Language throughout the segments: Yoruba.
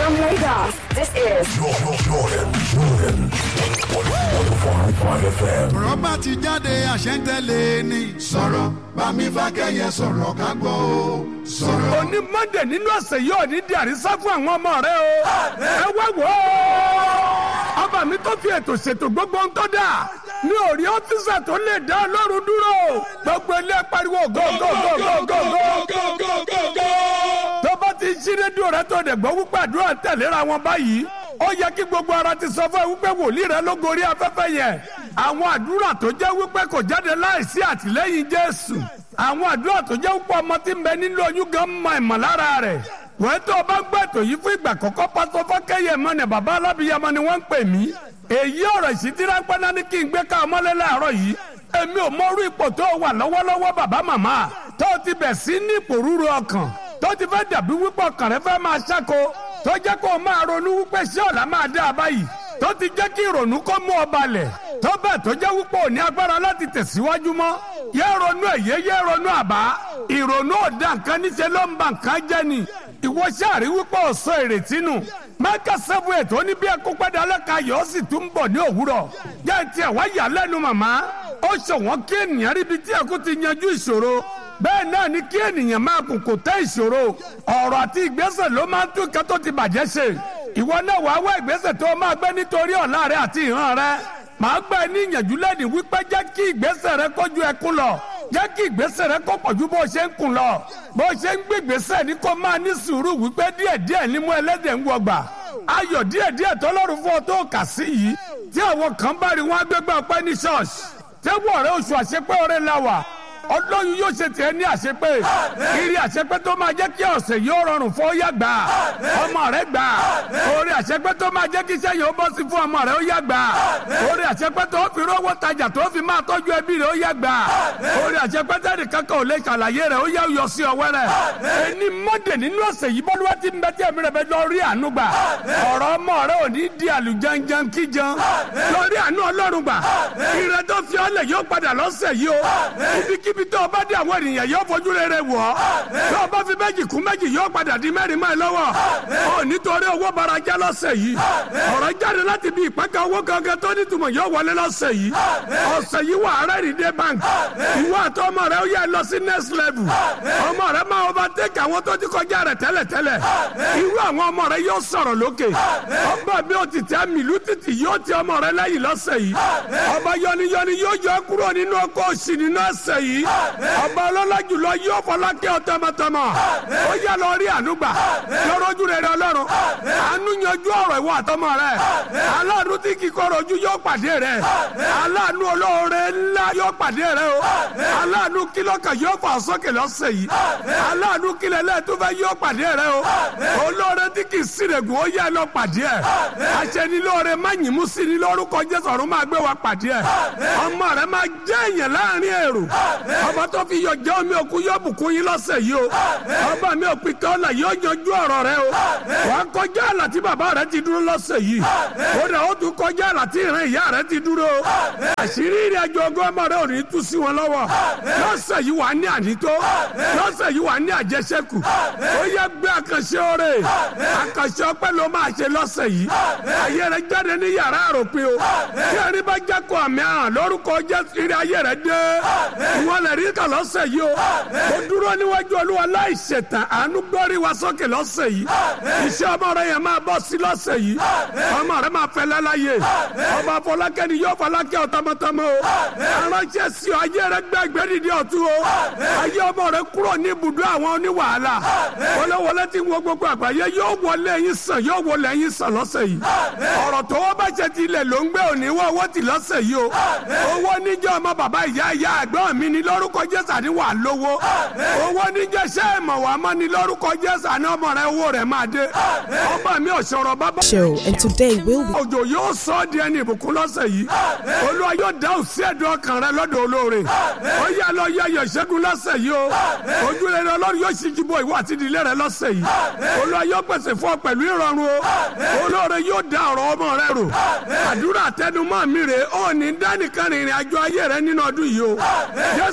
From Lagos, this is Jordan, Jordan, Jordan. 105.5 FM. rọ́bà ti jáde àṣẹ́ntẹ́lẹ̀ ni. sọ̀rọ̀ bámi fákẹ́yẹ sọ̀rọ̀ ká gbọ́ o. sọ̀rọ̀. òní mọ́ndé nínú ọ̀sẹ̀ yóò ní di àrísá fún àwọn ọmọ rẹ o. ẹ wá wò ó. ọba mi tó fi ètò ṣètò gbogbo ń tó dà ní orí ọ́fíìsà tó lè dá ọlọ́run dúró. gbogbo ilé pariwo go go go go go go. tó bá ti ṣí rédíò rẹ tó dẹ̀ gbọ́ wípé àdúrà tẹ̀léra wọn báyìí ó yẹ kí gbogbo ara ti sọ fún ẹ wípé wòlíì rẹ ló gorí afẹ́fẹ́ yẹn àwọn àdúrà tó jẹ́ wípé kò jáde láìsí àtìlẹ́yìn jésù àwọn àdúrà tó jẹ́ wípé ọmọ tí ń bẹ nínú oyún gan mọ ìmọ̀lára rẹ̀ wọ́n tó o bá ń gbọ́ ètò yìí fún ìgbà kọ́kọ́ pásọ fọ́kẹ́yẹ mọ́ ni bàbá alábìyamọ ni wọ́n ń pè mí èyí ọ̀rọ̀ ìṣítí ráńpẹ́ náà ní kí n gbé ká ọmọlé láàárọ̀ yìí èmi ò mọrú ipò tó wà lọ́wọ́lọ́wọ́ bàbá màmá tó o ti bẹ̀ sí ní ipò rúru ọkàn tó ti fẹ́ dàbí wípé ọkàn rẹ fẹ́ máa ṣáko tó jẹ́ kó o máa ronú wípé ṣé ọ̀la máa dá a báyìí tó ti jẹ́ kí ìrònú kó mú ọ balẹ̀ tó bẹ́ẹ̀ tó jẹ́ wípé ò ní agbára láti tẹ̀síwájú mọ́ yé ronú ẹ̀yẹ yé ronú àbá ìrònú ọ̀dà nǹkan níṣẹ́ ló ń ba nǹkan jẹ́ ni ìwọ ṣáàrí wípé ò sọ ìrètí nù mẹ́kà sẹ́fù ètò ní bí ẹkú pẹ́ẹ́dẹ́ alẹ́ka yóò sì tún bọ̀ ní òwúrọ̀ jẹ́ tiẹ̀ wá yà lẹ́nu màmá ó ṣọ̀wọ́n kí ènìyàn ríbi tí ẹkú ti yanjú ìṣòro bẹ́ẹ̀ náà ni kí ènìyàn máa kùn kò tẹ́ ìṣòro ọ̀rọ̀ àti ìgbésẹ̀ ló máa ń tún ìkẹ́ tó ti bàjẹ́ ṣe ìwọ náà wàá wá ìgbésẹ̀ tó máa gbé nítorí ọ̀la rẹ àti ìran rẹ màá gbà ẹ́ ní ìyànjú lẹ́nu wípé jẹ́ kí ìgbésẹ̀ rẹ kójú ẹkún lọ jẹ́ kí ìgbésẹ̀ rẹ kó pọ̀jù bó ṣe ń kùn lọ bó ṣe ń gbé ìgbésẹ̀ ní kó máa ní sùúrù wípé díẹ̀díẹ̀ ní mú ẹlẹ́dẹ̀ ń wọgbà ayọ̀ díẹ̀díẹ̀ tọ́lọ́run fún ọ tó kà sí yìí tí àwọn kan bá rí wọn agbégbá ọpẹ́ ní ṣọ́ọ̀ṣì tẹ́wọ́ rẹ oṣù àṣepẹ́ ọ̀rẹ́ la wà ọlọ́run yóò ṣe tiẹ̀ ní àṣepé kiri àṣepé tó máa jẹ́ kí ọ̀sẹ̀ yóò rọrùn fún ọyá gbà ọmọ rẹ gbà orí àṣepé tó máa jẹ́ kí iṣẹ́ yóò bọ́ sí fún ọmọ rẹ ó yá gbà orí àṣepé tó fi rówó tajà tó fi máa tọ́jú ẹbí rẹ ó yá gbà orí àṣepé tẹ́lẹ̀ kankan ò lè ṣàlàyé rẹ ó yá yọ sí ọwẹ́ rẹ ẹni mọ́dẹ̀ nínú ọ̀sẹ̀ yìí bọ́lúwẹ́ ti ń bẹ tí ẹ̀mí rẹ bẹ lọ rí àánú gbà ọ̀rọ̀ ọmọ rẹ ò ní di àlùjanjan kíjan lọ rí àánú ọlọ́run gbà ìrẹ tó fi ọlẹ̀ yóò padà lọ́sẹ̀ yìí o ibikíbi tó o bá dé àwọn ènìyàn yóò fojú rere wọ̀ ọ́ tó o bá fi méjì kún méjì yóò padà di mẹ́rin mọ́ ẹ lọ́wọ́ ọ nítorí owó barajá lọ́sẹ̀ yìí ọ̀rọ̀ jáde láti bí ìpẹ́kẹ́ owó gangan tó nítumọ̀ yóò wọlé lọ́sẹ̀ yìí ọ̀sẹ̀ yìí wà arẹ́rìndé bank ìwọ àti ọmọ rẹ ó yẹ lọ sí next level ọmọ rẹ máa overtake àwọn tó ti kọjá rẹ tẹ́lẹ̀tẹ́lẹ̀ irú àwọn ọmọ rẹ yóò sọ̀rọ̀ lókè ọba mi ò ti tẹ́ mìlú títì yóò ti ọmọ rẹ lẹ́yìn lọ́sẹ̀ yìí ọba yọniyọni yóò yọ kúrò nínú ọkọ̀ òsì nínú ẹsẹ̀ yìí ọba ọlọ́lá jùlọ yóò fọlákẹ́ ọ tọmọtọmọ ó yà lọ rí ànúgbà lọ́rọ́jú rẹ̀ rẹ̀ ọlọ́run àánú yanjú ọ̀rọ̀ ìwọ àtọmọ rẹ̀ aláàánú tí kíkọ́rọ̀ ojú yóò pàdé rẹ̀ aláàánú olóore ńlá yóò pàdé rẹ̀ o aláàánú kílọ̀kà yóò fà sókè lọ́sẹ̀ yìí aláàánú kílẹ̀ lẹ́ẹ̀túfẹ́ yóò pàdé rẹ̀ o olóore tí kì í sírègùn ó yà lọ pàdé ẹ̀ aṣẹ́nilóore má yìnbó sí ni lórúkọ jésù ọ̀run máa gbé wa pàdé ẹ̀ ọmọ rẹ̀ máa jẹ́ èèyàn láàrin èrò ọba tó fi yọ jẹ́ omi òkú yóò bùkún yín lọ́sẹ̀ yìí o ọba mi ò pin tọ́lá yóò yanjú ọ̀rọ̀ rẹ o wà á kọjá àlà tí bàbá rẹ ti dúró lọ́sẹ̀ yìí ó dà ó tún kọjá àlà tí ìran ìyá rẹ ti dúró o àṣírí ìrìn àjò ọgọ́ ọmọ rẹ ò ní tú sí wọn lọ́wọ́ lọ́sẹ̀ yìí wà á ní ànító lọ́sẹ̀ yìí wà á ní àjẹsẹ́kù ó yẹ gbé àkànṣe oore àkànṣe ọpẹ́ ló máa ṣe lọ́sẹ̀ yìí ayé rẹ jáde ní yàrá àròpin o tí ẹni bá jẹ́ kó àmì àràn lórúkọ jésù ìrìn ayé rẹ dé ìwọ lè rí kà lọ́sẹ̀ yìí o ó dúró níwájú olúwa láì ṣètàn àánú gbórí wa sókè lọ́sẹ̀ yìí iṣẹ́ ọmọ rẹ yẹn máa bọ́ sí lọ́sẹ̀ yìí ọmọ rẹ máa fẹ́ lẹ́láyè ọba fọlákẹ́ ni yóò fọlákẹ́ ọ tọmọtọmọ o aránṣẹ́ sí ọ ayé rẹ gbẹ́gbẹ́ dìde ọ̀tún o ayé ọmọ rẹ kúrò ní ibùdó àwọn oníwàhálà wọléwọlé tí wọ gbogbo àgbáyé yóò wọlé yín sàn yóò wọlé yín sàn lọ́sẹ̀ yìí ọ̀rọ̀ tó wọ́n bá ṣe ti ilẹ̀ ló ń gbé òní wọ́n owó ti lọ́sẹ̀ yìí o owó níjọ́ ọmọ bàbá ìyá ìyá ẹ̀gbọ́n mi ní lórúkọ jésù àní wà lówó owó níjẹ́ ṣẹ́ ìmọ̀ wà mọ́ ní lórúkọ jésù àní ọmọ rẹ owó rẹ̀ máa dé ọba mi ò sọ̀rọ̀ bàbá. show and today we'll be òjò yóò sọ ọ́ di ẹni ìbùkún lọ́sẹ̀ yìí olúwa yóò dáhùn sí ẹ̀dùn ọkàn rẹ lọ́dọ̀ olóore ó yá lọ yẹ ayọ̀ ìṣẹ́gun lọ́sẹ̀ yìí o ojú rere ọlọ́run yóò ṣíjú bọ ìwọ àti ìdílé rẹ lọ́sẹ̀ yìí olúwa yóò pèsè fún ọ pẹ̀lú ìrọ̀rùn o olóore yóò dá ọ̀rọ̀ ọmọ rẹ rò àdúrà tẹnumọ́ mi rè ó ní dánìkan rìnrìn àjò ayé rẹ nínú ọdún yìí o jésù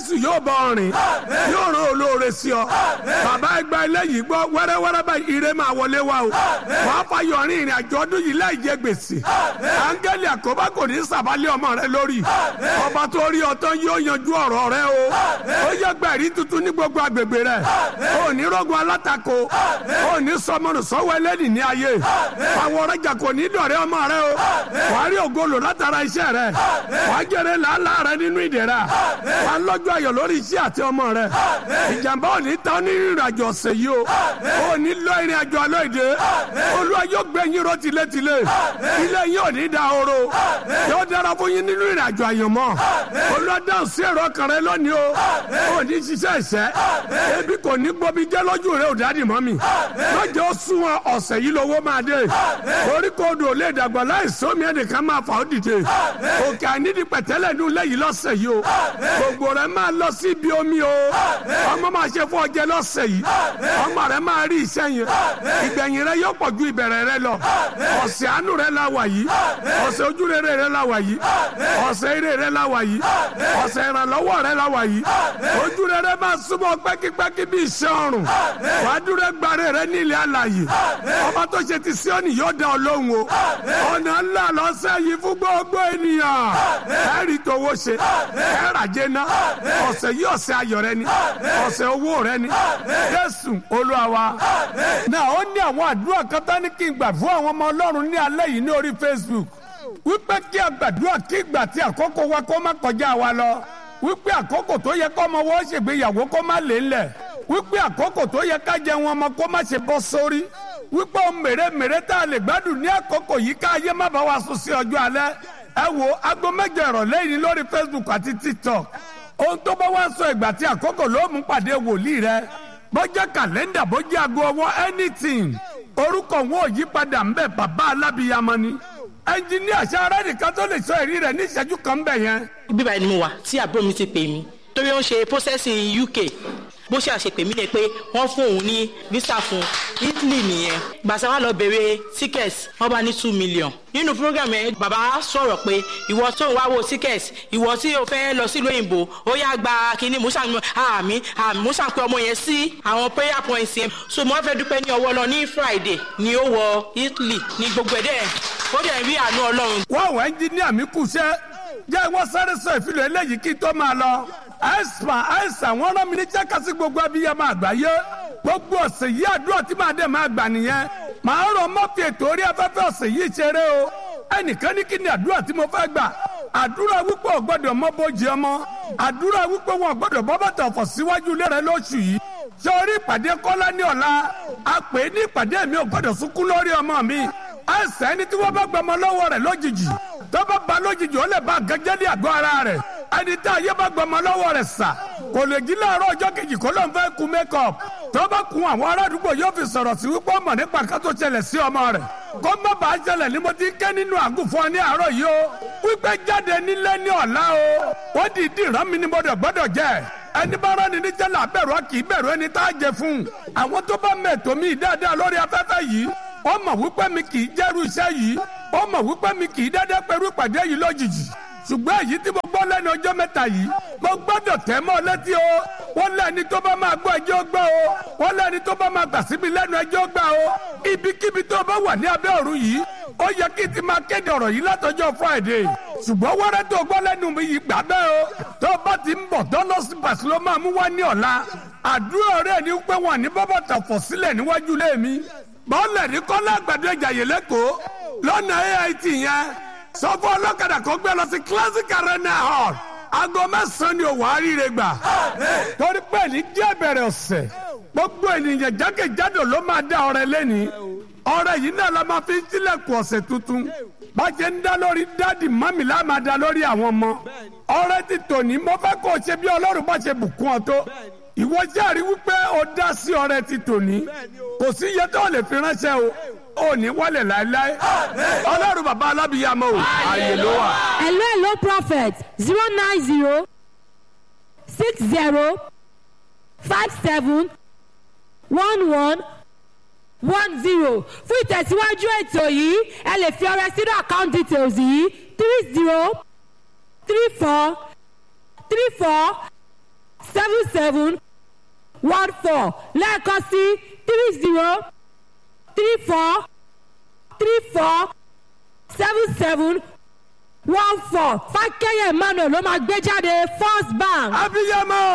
jésù yóò bọ ọrìn yóò rán olóore sí ọ bàbá ẹgbẹ́ eléyìí gbọ́ wẹ́rẹ́wẹ́rẹ́ báyìí ire máa wọlé wa o wàá fayọ̀ rin ìrìn àjò ọdún yìí láì jẹ gbèsè áńgẹ́lì àkóbá kò ní sàbálẹ̀ ọmọ rẹ lórí ọba tó rí ọtán yóò yanjú ọ̀rọ̀ rẹ o ó yẹ gbẹ̀rí tuntun ní gbogbo agbègbè rẹ ó ní rọ́gùn alátakò ó ní sọmọnù sọ́wọ́ ẹlẹ́nì ní ayé àwọn ọ̀rẹ́jà kò ní dọ̀rẹ́ ọmọ rẹ o wàá rí ògolo látara iṣẹ́ rẹ wàá jẹrẹ làálàá rẹ nínú ìdẹ̀ra wàá lọ́jọ́ ayọ̀ lórí iṣẹ́ àti ọmọ rẹ ìjàmbá ò ní tán ní ìrìn àjò ọ̀sẹ̀ yìí o ò ní lọ ìrìn àjò àlọ́ ìdè olúwa yóò gbé yín ró tilétilé ilé yín ò ní da horo yóò dára fún yín nínú ìrìn àjò àyànmọ́ olúwa dáhùn sí èrò ọkàn rẹ lónìí o ò ní ṣiṣẹ́ ìṣẹ́ ebi kò ní gbomi jẹ́ lójú rẹ ò dádì mọ́ mi lọ́jọ́ ó sún wọn ọ̀sẹ̀ yìí lówó máa dé orí kò dò lè dàgbà láìsí omi ẹnìkan máa fà ó dìde òkè àìnídìí pẹ̀tẹ́lẹ̀ ní ilé yìí lọ́sẹ̀ yìí o gbogbo rẹ máa lọ sí ibi omi o ọmọ máa ṣe fún ọjẹ lọ́sẹ̀ yìí ọmọ rẹ máa rí iṣẹ́ yẹn ìgbẹ̀yìn rẹ yóò pọ̀ ju ìbẹ̀rẹ̀ rẹ lọ ọ̀sẹ̀ àánú rẹ la wà yìí ọ̀sẹ̀ ojúrere rẹ la wà yìí ọ̀sẹ̀ ire rẹ la wà yìí ọ̀sẹ̀ ìrànlọ́wọ́ rẹ la wà yìí ojúrere máa súnmọ́ pẹ́kípẹ́kí bí iṣẹ́ ọrùn wàá dúró gbàre rẹ ní ilẹ̀ alàyè ọba tó ṣe ti Síónì yóò dá ọ lóhùn o ọ̀nà ńlá lọ́sẹ̀ yìí fún gbogbo ènìyàn ẹ̀rí tówó ṣe ẹ̀ràjẹ́ ná ọ̀sẹ̀ yìí ọ̀sẹ̀ ayọ̀ rẹ ni ọ̀sẹ̀ owó rẹ ni Jésù Olúwa wa. náà ó ní àwọn àdúrà kan tán ní kí n gbà fún àwọn ọmọ Ọlọ́run ní alẹ́ yìí ní orí Facebook wípé kí a gbàdúrà kí ìgbà tí àkókò wa kó má kọjá wa lọ wípé àkókò tó yẹ kó ọmọ wọn ṣègbéyàwó kó má lè ńlẹ̀ wípé àkókò tó yẹ ká jẹ wọn ọmọ kó má ṣe bọ́ sórí wípé ohun mèremère tá a lè gbádùn ní àkókò yìí ká ayé má bá wa sùn sí ọjọ́ alẹ́ ẹ wo aago mẹ́jọ ìrọ̀lẹ́ yìí lórí Facebook àti TikTok ohun tó bá wá sọ ìgbà tí àkókò ló mú pàdé wòlíì rẹ bọ́jẹ́ kàlẹ́ndà bọ́jẹ́ aago ọwọ́ anything orúkọ wọn ò yí padà ń bẹ bàbá alábìyamọ ni ẹnjiníà sáré nìkan tó lè sọ èrí rẹ ní ìṣẹ́jú kan ń bẹ yẹn. ibi báyìí ni mo wà tí àbúrò mi ti pè mí torí ó ń ṣe processing UK bó ṣe àṣepè mí lè pé wọ́n fún òun ní visa fún Italy nìyẹn gbàtà wà lọ bèrè ticket wọ́n bá ní two million nínú program yẹn bàbá sọ̀rọ̀ pé ìwọ tó ń wá wo ticket ìwọ tí o fẹ́ lọ sílùú òyìnbó ó yá gba kínní musa àmì àmì musa pé ọmọ yẹn sí àwọn prayer points yẹn so mo fẹ́ dúpẹ́ ní ọwọ́ lọ ní Friday ni ó wọ Italy ní gbogbo ẹ̀ dẹ̀ ó dẹ̀ rí àánú Ọlọ́run. wọ́n wọ ẹnjiníà mi kù sẹ́ jẹ́ wọ́n sáré sọ ìfilọ̀ eléyìí kí tó máa lọ àìsàn àìsàn wọn rán mi ní jákàsí gbogbo abiyamọ àgbáyé gbogbo ọ̀sẹ̀ yìí àdúrà tí màá dẹ̀ máa gbà nìyẹn màá rọ mọ́ fi ètò orí afẹ́fẹ́ ọ̀sẹ̀ yìí ṣeré o ẹnìkan ní kí ni àdúrà tí mo fẹ́ gbà àdúrà wípé ò gbọ́dọ̀ mọ́ bójì ọmọ àdúrà wípé wọn ò gbọ́dọ̀ bọ́ bàtà ọ̀fọ̀ síwájú ilé rẹ lóṣù yìí ṣé orí ìpàdé kọ́lá ní ọ̀la a pè é ní ìpàdé mi ò gbọ́dọ̀ sunkún lórí ọmọ mi àìsàn ẹni tí wọ́n bá gbọmọ lọ́wọ́ rẹ̀ lójijì tó bá ba lójijì ó lè ba gẹ́gẹ́ ní àgọ́ ara rẹ̀ ẹni tí ayé bá gbọmọ lọ́wọ́ rẹ̀ sà kò lè jí láàárọ̀ ọjọ́ kejì kó ló ń fẹ́ kun makeup tó bá kun àwọn ará àdúgbò yóò fi sọ̀rọ̀ sí wípé ọmọ nípa ká tó ṣẹlẹ̀ sí ọmọ rẹ̀ kó má bàa ṣẹlẹ̀ ní mo ti ké nínú àgùnfọ́n ní àárọ̀ yìí o wípé jáde nílé ní ọ̀la o wọ́n di ìdí ìrán mi ni mo dẹ̀ gbọ́dọ̀ jẹ́ ẹni bá rán ni ní jẹ́lá bẹ̀rù ọ kì í bẹ̀rù ẹni tá a jẹ fún àwọn tó bá mẹ̀tọ́ mi dáadáa lórí afẹ́fẹ́ yìí ó mọ̀ wípé mi kì í jẹ́rú iṣẹ́ yìí ó mọ̀ wípé mi kì í dédé pẹ̀lú ìpàdé yìí lójijì ṣùgbọ́n èyí tí mo gbọ́ lẹ́nu ọjọ́ mẹ́ta yìí mo gbọ́dọ̀ tẹ́ mọ́ létí o wọ́n lẹ́ni tó bá máa gbọ́ ẹjọ́ gbọ́ o wọ́n lẹ́ni tó bá máa gbà síbi lẹ́nu ẹjọ́ gbà o ibikíbi tó bá wà ní abẹ́ ọ̀run yìí ó yẹ kí n ti máa kéde ọ̀rọ̀ yìí látọjọ́ Friday ṣùgbọ́n wẹ́rẹ́ tó gbọ́ lẹ́nu mi yìí gbà bẹ́ẹ̀ o tó bá ti ń bọ̀ dọ́nọ́sì pàṣẹ ló máa mú wá ní ọ̀la àdúrà rẹ̀ ni pé wọ́n ní bọ́bọ̀ tàfọ̀ sílẹ̀ níwájú lé mi bọ́ọ̀lẹ̀ ní kọ́lá àgbàdo ìjàyè lẹ́kọ̀ọ́ lọ́nà AIT yẹn sọ fún ọlọ́kadà kó gbé lọ sí classic arena hall aago mẹ́sàn-án ni òwò àríire gbà torí pé ní díẹ̀ bẹ̀rẹ̀ ọ̀sẹ̀ gbogbo ènìyàn jákèjádò ló máa dá ọrẹ lẹ́ni ọrẹ yìí náà la máa fi ń tilẹ̀kùn ọ̀sẹ̀ tuntun bàjẹ́ ń dá lórí dádì mọ́mì la máa dá lórí àwọn ọmọ ọrẹ ti tòní mo fẹ́ kó o ṣe bí ọlọ́run bá ṣe bùkún ọ tó ìwọ jẹ́rìí wípé o dá sí ọrẹ ti tòní kò sí iye tó lè fi ránṣẹ́ o ò ní wọlé láéláé ọlọ́run bàbá alábìyàmọ o ààyè ló wà. hello hello prophet zero nine zero six zero five seven one one one zero fún ìtẹ̀síwájú ètò yìí ẹ lè fi ọrẹ sínú account details yìí three zero three four three four seven seven one four lẹ́ẹ̀kan sí three zero three four three four seven seven one four fákẹ́yẹ̀ emmanuel ló máa gbé jáde first bank. abiyamọ